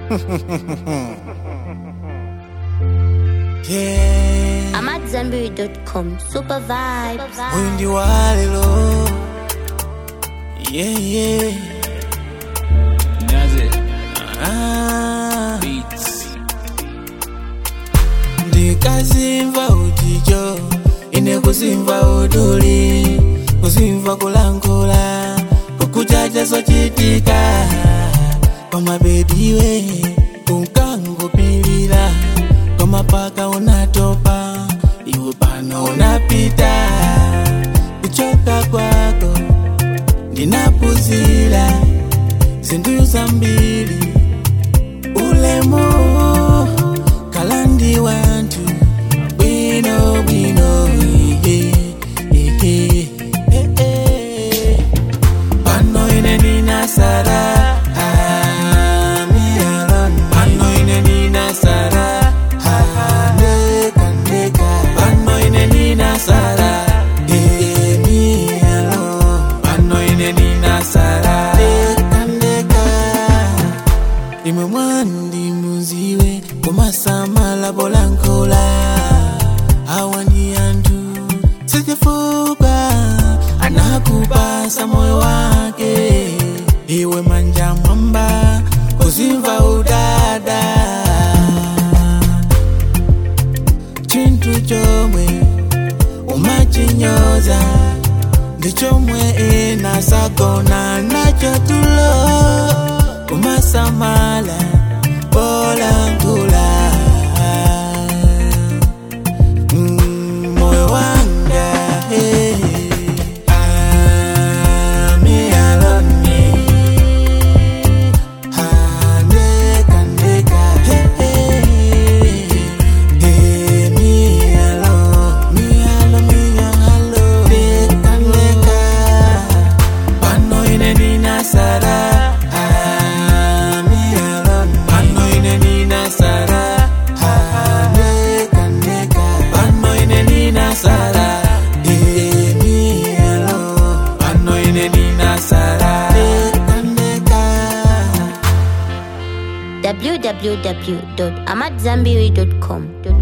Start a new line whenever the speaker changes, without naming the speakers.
yeah.
I'm at Zenberry.com. Super vibes.
Huyu ndi walelo yeah, yeah.
Does it?
Ah.
Beats.
ndikazimva uchicho ine kuzimva uduli kuzimva kulankhula kukuchacha zochitika pamabediwe unkangopilira pamapaka unatopa iwe pano unapita kuchoka kwako ndinapuzira zinthu zambiri ulemu kalandi wantu bwino bwino ihe, ihe, eh, eh. pano ine nina sara ah, me alone. pano ine nina sara ah, ndeka ndeka pano ine nina sara eh, me alone. pano ine nina sara ndeka ndeka imwe mwandi muziwe kumasamala polankhula awa ndi anthu sichifuka anakupasa moyo wake iwe manja mwamba kuzimva udada chinthu chomwe umachinyoza ndi chomwe ena sagona nacho tulo kumasamala polankhula Mm, moyo wanga hey. Ah, me alone. Ah, ndeka, ndeka, hey, hey. Hey, me alone. Me alone, me alone. Ndeka, ndeka. Pano ine nina sara Ah, me alone. Pano ine nina sara Ah, ndeka, ndeka. Pano ine nina sara Eh, me alone. Pano ine nina sara Ndeka, ndeka.
www.amatzambiri.com.